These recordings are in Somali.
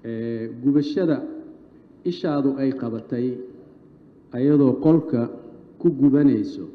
Ee, gubashada ishaadu ay qabatay ayadoo qolka ku gubanayso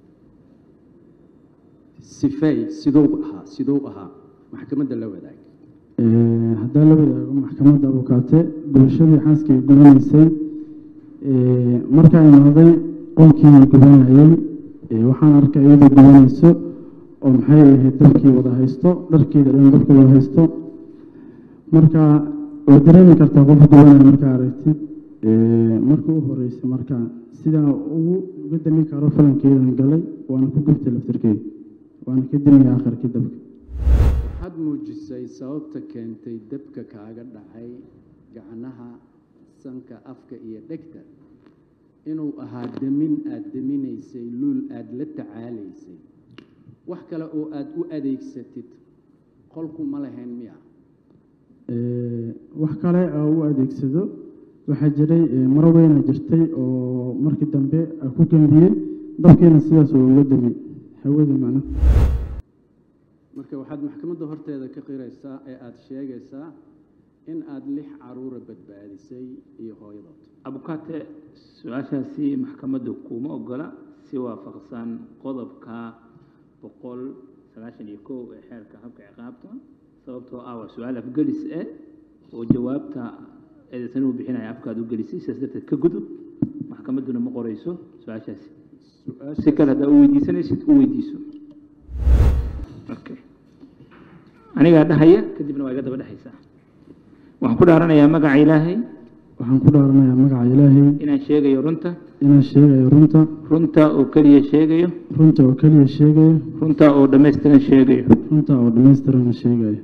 sifay siduu ahaa siduu ahaa maxkamadda la wadaag Ee, haddaan la wadaago maxkamadda abukaate bulshadii xaaskay gubanaysay ee, markaa imaaday qolkii gubanayay ee, waxaan arkay iyadoo gubanayso oo maxay ahayd dabkii wada haysto dharkeeda dhan dabka wada haysto marka way dareemi kartaa qof gubanaya markaa aragtid Ee, marka u horeysay marka sidaa ugu uga dami karo falankeedan galay waana ku gubtay laftirkeeda waana ka dimaya akharkii dabka waxaad muujisay sababta keentay dabka kaaga dhacay gacnaha sanka afka iyo dhegta inuu ahaa demin aad deminaysay luul aad la tacaalaysay wax kale oo aad u adeegsatid qolku ma lahayn miya Ee, wax kale oo u adeegsado waxaa jiray ee, maro weyna jirtay oo markii dambe aan ku gembiyey dabkiina sidaas oo uga dami hawada macnaha marka waxaad maxkamadda horteeda ka qiraysaa ee aada sheegaysaa in aada lix caruura badbaadisay iyo hooyadood abukaate su-aashaasi maxkamaddu kuma ogola si waafaqsan qodobka boqol sagaashan iyo kow ee xeerka habka ciqaabta sababtoo ah waa su-aal afgelis eh oo jawaabta eedaysan uu bixinaya afkaad u gelisay sidaas darteed ka gudub maxkamadduna ma qorayso su-aashaasi si kale haddaa u weydiisanaysid u weydiiso okay anigaa dhahaya kadibna waa iga daba dhexaysaa waxaan ku dhaaranayaa magaca ilaahay waxaan ku dhaaranayaa magaca ilaahay inaan sheegayo runta inaan sheegayo runta runta oo keliya sheegayo runta oo keliya sheegayo runta oo dhammaystiran sheegayo runta oo dhammaystirana sheegayo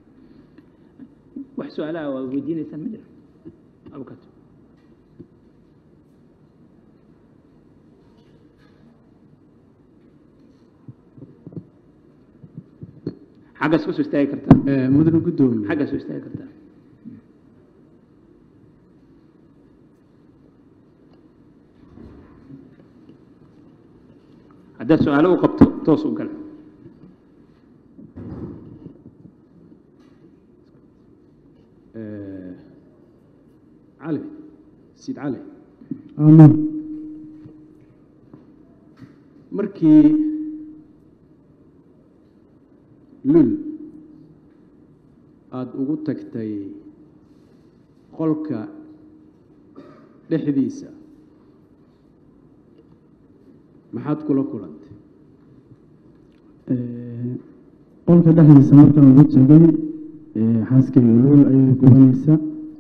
wax su-aalaha waad weydiinaysaan ma jira abukato xaggaas kasoo istaagi kartaa Ee, mudane guddoomiye xaggaas soo istaagi kartaa haddaad su-aalo u qabto toos u gal Ee, cali siid cali aamin markii lul aada ugu tagtay qolka dhexdiisa maxaad kula kulantay Ee, qolka dhexdiisa markaan ugu tegay ee, xaaskayga luul ayay gubanaysa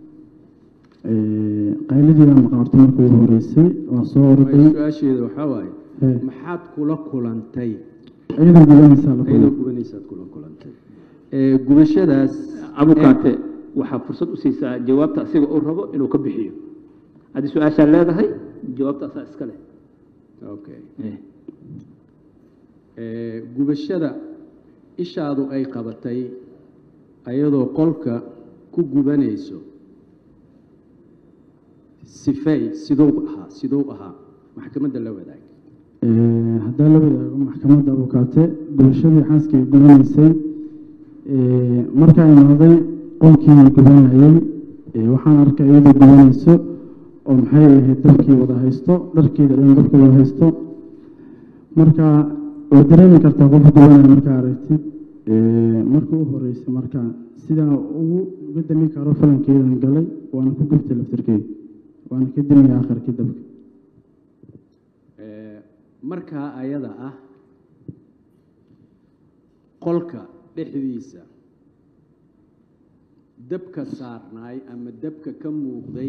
Ee, qaylidiidaa maqaarto markii ugu horeysay waa soo orday su-aasheeda waxaa waaye Ee, maxaad kula kulantay iyadoo gubanaysaa la iyadoo kulmay gubanaysaad kula kulantay Ee, gubashadaas abukaate waxaa fursad u siisaa jawaabta asiga uu rabo inuu ka bixiyo haddii su-aashaa leedahay jawaabta asaa iska leh okay Eh. Ee, gubashada ishaadu ay qabatay ayadoo qolka ku gubanayso sifay siduu ahaa siduu ahaa maxkamadda la wadaag Ee, haddaan la wadaago maxkamadda abukaate bulshadii xaaskay gubanaysay ee, markaa imaaday qolkii gubanayay ee, waxaan arkay iyadoo gubanayso oo maxay ahayd dabkii wada haysto dharkeeda dhan dabka wada haysto marka way dareemi kartaa qof gubanaya markaa aragtid Ee, marka u horeysay marka sidaa ugu uga dami karo falankeedan galay waana ku gubtay laftirkeeda waana ka dimaya akharkii dabka Ee, markaa ayada ah qolka dhexdiisa dabka saarnaay ama dabka ka muuqday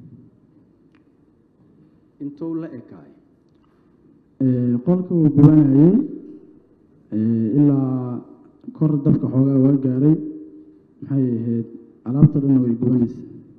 intuu la ekaay Ee, qolka uu gubanayay ee, ilaa kor dabka xoogaa waa gaaray maxay ahayd alaabta dhan way gubanaysa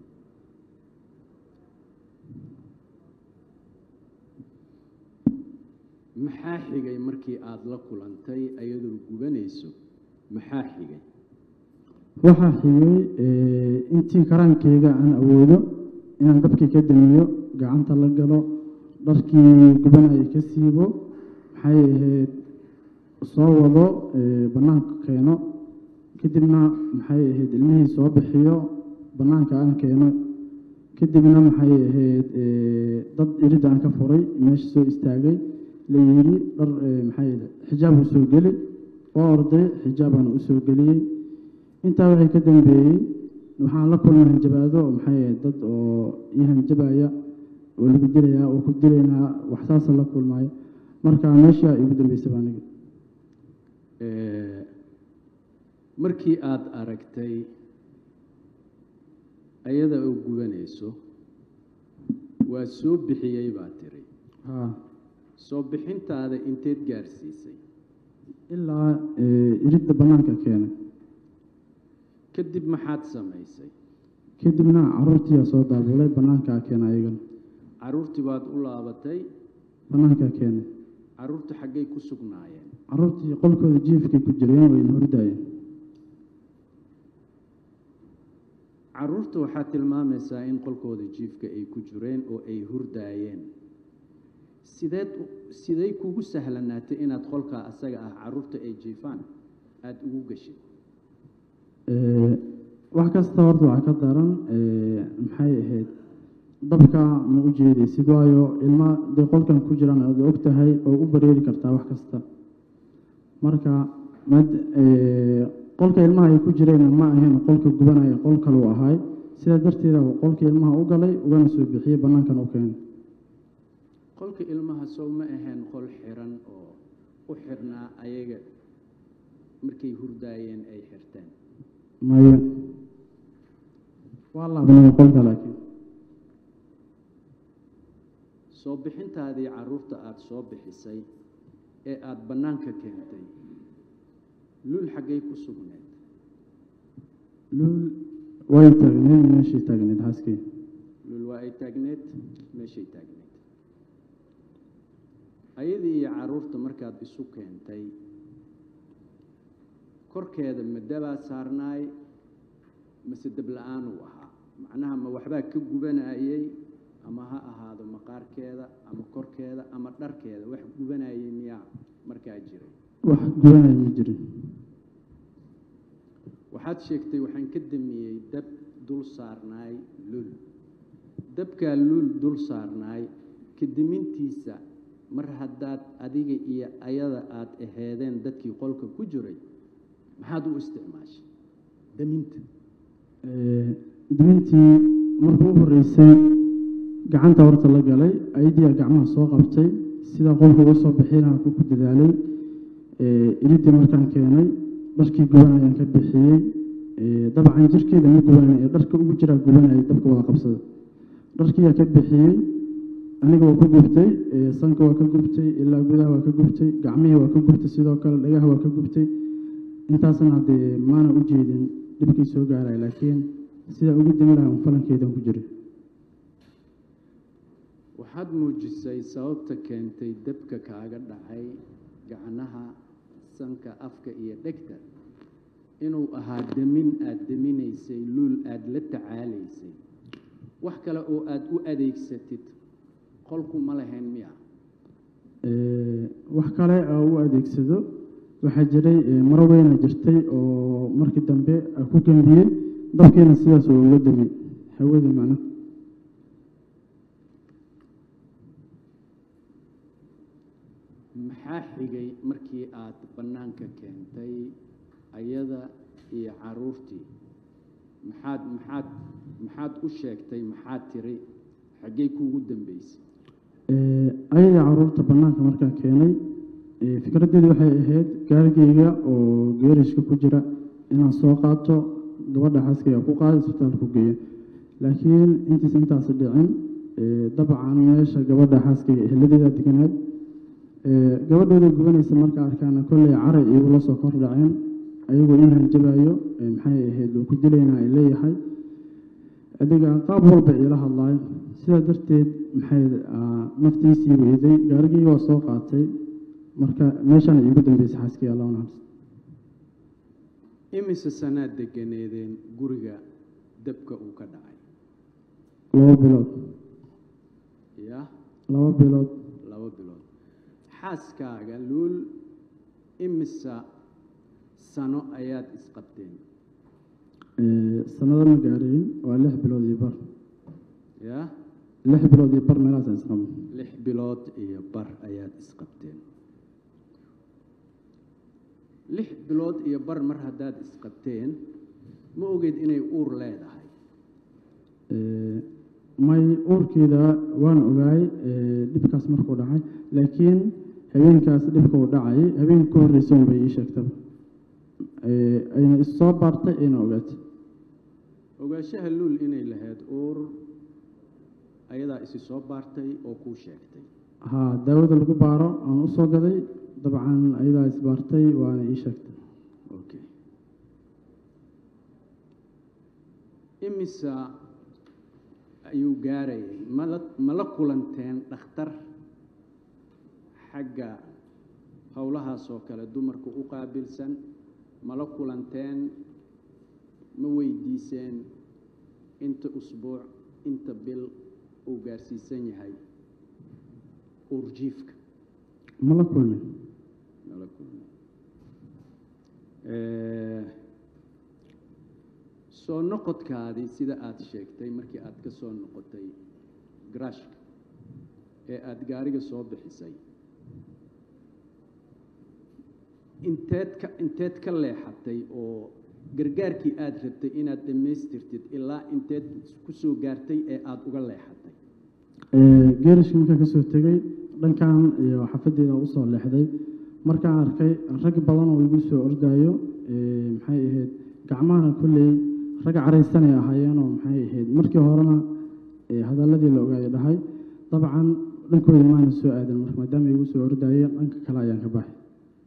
maxaa xigay markii aada la kulantay ayadoo gubanayso maxaa xigay waxaa xigay ee, intii karaankeyga aan awoodo inaan dabkii ka damiyo gacanta la galo dharkii gubanaya ka siibo maxay ahayd soo wado ee, bannaanka keeno kadibna maxay ahayd ilmihii soo bixiyo bannaanka aan keeno kadibna maxay ahayd eh, dad iridda aan ka furay meesha soo istaagay la yidhi dhar eh, maxay ahayd xijaab u soo geli waa orday xijaabaan u soo geliyey intaa wixii ka dambeeyey waxaan la kulmay hanjabaado oo maxay ahayd dad oo ii hanjabaya oo lagu dilayaa oo ku dilaynaa wax saasa la kulmaayo marka meesha igu dambeysay baa aniga Eh, markii aada aragtay ayada oo gubanayso waa soo bixiyey baa tiri haa soo bixintaada inteed gaarsiisay ilaa eh, iridda bannaanka keenay kadib maxaad samaysay kadibna caruurtiyaa soo daabulay bannaankaa keenay ayagana carruurtii baad u laabatay bannaankaa keenay carruurta xaggay ku sugnaayeen caruurtii qolkooda jiifkay ku jireen wayna hordaayeen carruurta waxaad tilmaamaysaa in qolkooda jiifka ay ku jireen oo ay hurdaayeen sideed u- sidey kugu sahlanaatay inaad qolkaa asaga ah carruurta ay jiifaan aada ugu gashid Eh, wax kasta horta waxaa ka daran eh, maxay ahayd dabka ma u jeedaysid waayo ilma dee qolkan ku jiraan aad og tahay oo u bareeri kartaa wax kasta marka mad eh, qolka ilmaha ay ku jireen ma ahayn qolka gubanaya qol kaluu ahaay sidaa darteeda uu qolka ilmaha u galay ugana soo bixiyey bannaankan u keenay qolka ilmaha sow ma ahayn qol xiran oo u xirnaa ayaga markay hurdaayeen ay xirteen maye waa laabnay qolka laakiin soo bixintaadii carruurta aada soo bixisay ee aada bannaanka keentay luul xaggay ku sugneed luul way taagneed meeshii taagneed xaaskii luul waa ay taagneed meeshay taagneed ayadii iyo carruurta markaad isu keentay korkeeda ma dabaa saarnaay mase dab la-aan uu ahaa macnaha ma waxbaa ka gubanayey ama ha ahaado maqaarkeeda ama korkeeda ama dharkeeda wax gubanayay miyaa markaa jiray wax gubanaya ma jirin waxaad sheegtay waxaan ka damiyey dab dul saarnaay lul dabkaa lul dul saarnaay ka demintiisa mar haddaad adiga iyo ayada aada aheedeen dadkii qolka ku jiray maxaad u isticmaashay daminta Eh, dimintii markuu u horreysay gacanta horta la galay ayadiyaa gacmaha soo qabtay sidaa qolka uga soo bixinaha ku ku dadaalay Eh, iridii markaan keenay dharkii gubanayaan ka bixiyey Eh, dabcan jirkeeda ma gubanay ee dharka ugu jiraa gubanayay dabka wada qabsada dharkiyaa ka bixiyey aniga waa ka gubtay eh, sanka waa ka gubtay ilaa gudaha waa ka gubtay gacmihii waa ka gubtay sidoo kale dhagaha waa ka gubtay intaasna haddee maana u jeedin dhibkii soo gaaraya laakiin sidaa ugu demi lahaa un falankeedan ku jiray waxaad muujisay sababta keentay dabka kaaga dhacay gacnaha sanka afka iyo dhegta inuu ahaa demin aada deminaysay luul aada la tacaalaysay wax kale oo aada u adeegsatid qolku ma lahayn miya Eh, wax kale oo u adeegsado waxaa jiray eh, maro weyna jirtay oo markii dambe aan ku gembiyey dabkiina sidaas oo uga demi hawada macna maxaa xigay markii aad bannaanka keentay ayada iyo carruurtii maxaad maxaad maxaad u sheegtay maxaad tiri xaggey kuugu dambeysay Eh, ayadii caruurta bannaanka markaan keenay eh, fikraddeedu waxay ahayd gaarigeyga oo geerishka ku jira inaan soo qaato gabadha xaaskayga ku qaada isbitaalka ku geeyo laakiin intiisa intaasi dhicin eh, dabcan meesha gabadha xaaskayga eheladeeda deganayd Eh, gabadhooda gubanaysa marka arkaana kolley caray igula soo kor dhaceen ayagoo ii hanjabayo eh, maxay ahayd oo ku dilaynaa ay leeyahay adiga qaab walba iila hadlaayo sidaa darteed maxay ah, naftiisii weyday gaarigii waa soo qaatay marka meeshaan iigu dambeysay xaaskii allah naxariis imise sanaad deganeedeen guriga dabka uu ka dhacay laba bilood ya laba bilood laba bilood xaaskaaga luul imisa sano ayaad isqabteen Eh, sanado ma gaarin waa lix bilood iyo bar yaa lix bilood iyo bar meelahaas isqabo lix bilood iyo bar ayaad isqabteen lix bilood iyo bar mar haddaad isqabteen ma ogeyd inay uur leedahay Eh, may uurkeeda waan ogaay eh, dhibkaas markuu dhacay laakiin habeenkaas dhibka uu dhacay habeenka ka horreysa un bay ii sheegtaba Eh, ayna issoo baartay ayna ogaatay ogaanshaha luul inay lahayd uur ayadaa isi soo baartay oo kuu sheegtay haa daawada lagu baaro aan u soo gaday dabcan ayadaa isbaartay waana ii sheegtay okay imisa ayuu gaarayay mala ma la kulanteen dhakhtar xagga howlahaas oo kale dumarka u qaabilsan ma la kulanteen ma weydiiseen inta usbuuc inta bil uu gaarsiisan yahay uurjiifka ma la kulmin nala kulmay Eh, soo noqodkaadii sida aada sheegtay markii aada ka soo noqotay garashka ee aada gaariga soo bixisay inteed ka inteed ka leexatay oo gargaarkii aada rabtay inaad dhammaystirtid ilaa inteed ku soo gaartay ee aada uga leexatay Eh, geerishka markaan kasoo tegey dhankan iyo xafadeeda usoo leexday markaan arkay rag badan oo igu soo ordaayo eh, maxay ahayd gacmahana kolley rag caraysanay ahaayeenoo maxay ahayd markii horena eh, hadalladii la ogaayo dhahay dabcan dhankooda maana soo aadan marka maadaama igu soo ordaayeen dhanka kale ayaan ka baxay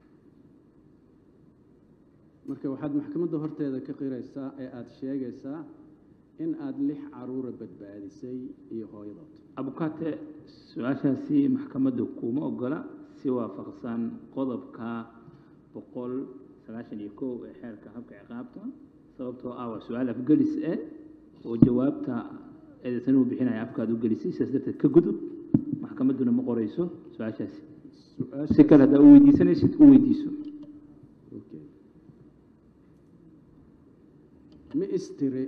marka waxaad maxkamadda horteeda ka qiraysaa ee aada sheegaysaa in aada lix caruura badbaadisay iyo hooyadood abukaate su-aashaasi maxkamaddu kuma ogola si waafaqsan qodobka boqol sagaashan iyo kow ee xeerka habka ciqaabta sababtoo ah waa su-aal afgelis eh oo jawaabta eedaysan u bixinaya afkaad u gelisay sidaas darteed ka gudub maxkamadduna ma qorayso su-aashaasi su-aasha si kale haddaa u weydiisanaysid u weydiiso Okay. ma istiri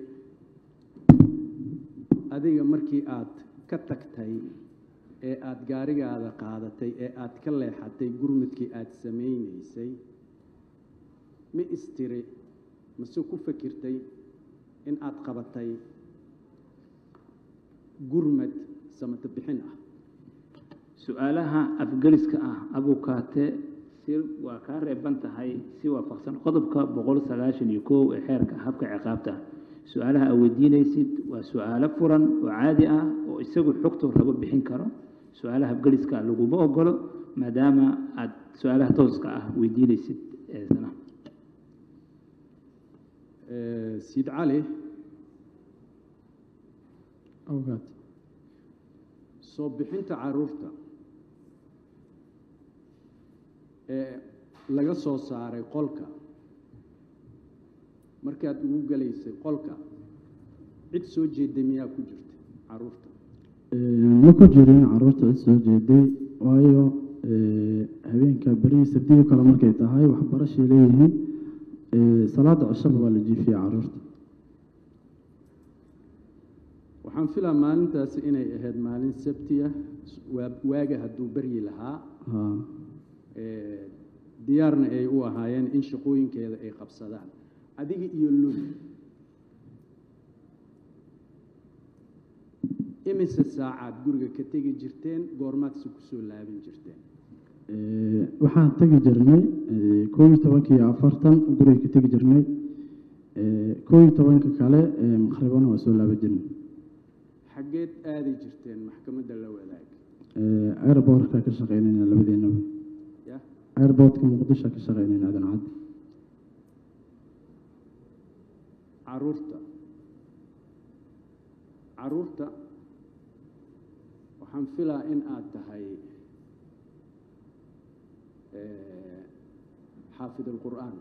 adiga markii aad ka tagtay ee aada gaarigaada qaadatay ee aad ka leexatay gurmudkii aada samaynaysay ma istiri mase ku fakirtay in aada qabatay gurmad samata bixin ah su-aalaha afgeliska ah abukaate si waa kaa reeban tahay si waafaqsan qodobka boqol sagaashan iyo kow ee xeerka habka ciqaabta su-aalaha aad weydiinaysid waa su-aalo furan oo caadi ah oo isagu xogtu rabo bixin karo su-aalaha afgeliska laguma ogolo maadaama aad su-aalaha tooska ah weydiinaysid eesana Eh, siid cali awgaad soo bixinta caruurta ee laga soo saaray qolka markaad ugu gelaysay qolka cid soo jeeda miyaa ku jirta caruurta Eh, ma ku jirin caruurta cid soo jeeday waayo eh, habeenka berihii sabdihii kale markay tahay waxbarashay leeyihiin eh, salaada cishaba waa la jiifiyey caruurta waxaan filaa maalintaasi inay ahayd maalin sabti ah waa waaga hadduu beryi lahaa haa ee, diyaarna ay u ahaayeen in shaqooyinkeeda ay qabsadaan adiga iyo lul imise saacaad guriga ka tegi jirteen goormaadse ku soo laabin jirteen Eh, waxaan tegi jirnay eh, koob iyo tobanka iyo afartan guriga ka tegi jirnay Eh, koob iyo tobanka kale eh, maqribana waa soo laaban jirnay xaggeed aadi jirteen maxkamadda la wadaag Eh, airportka ka shaqeynayna labadeenaba ya airportka muqdisho ka shaqeynayna aadan cad caruurta caruurta waxaan filaa in aad tahay eh, xaafid alqur'aan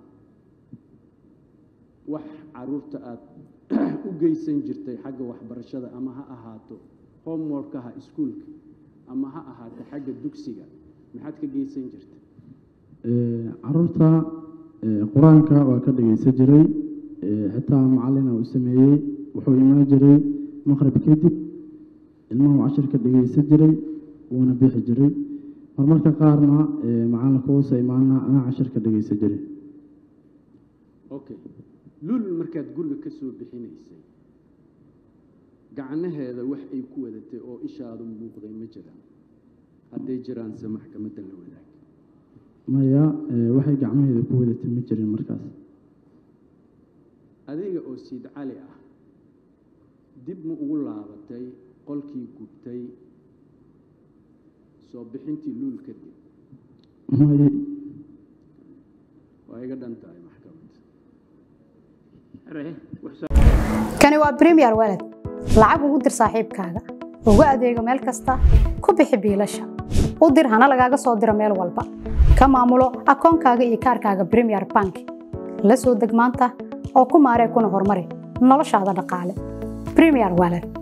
wax caruurta aad u geysan jirtay xagga waxbarashada ama ha ahaato homeworkaha iskuulka ama ha ahaato xagga dugsiga maxaad ka geysan jirtay Eh, caruurta eh, qur-aanka waa ka dhageysan jiray xitaa macalina uu sameeyey wuxuu imaan jiray maqrib kadib ilmuhu cashirka dhegeysan jiray wuuna bixi jiray marmarka qaarna macalinka uusa imaana anaa cashirka dhegeysan jiray okay lul markaad guriga ka soo bixinaysay gacnaheeda wax ay ku wadatay oo ishaadu muuqday ma jiraan hadday jiraanse maxkamadda la wadaag maya waxay gacmaheeda ku wadatay ma jirin markaas adiga oo siid cali ah dib ma ugu laabatay qolkii gubtay soo bixintii luul kadib may waa iga dhan tahay maxkamad kani waa premier walad lacag ugu dir saaxiibkaaga ugu adeego meel kasta ku bixi biilasha u dir hana lagaaga soo diro meel walba ka maamulo akoonkaaga iyo kaarkaaga premier bank la soo deg maanta oo ku maaree kuna horumari noloshaada dhaqaale premier walad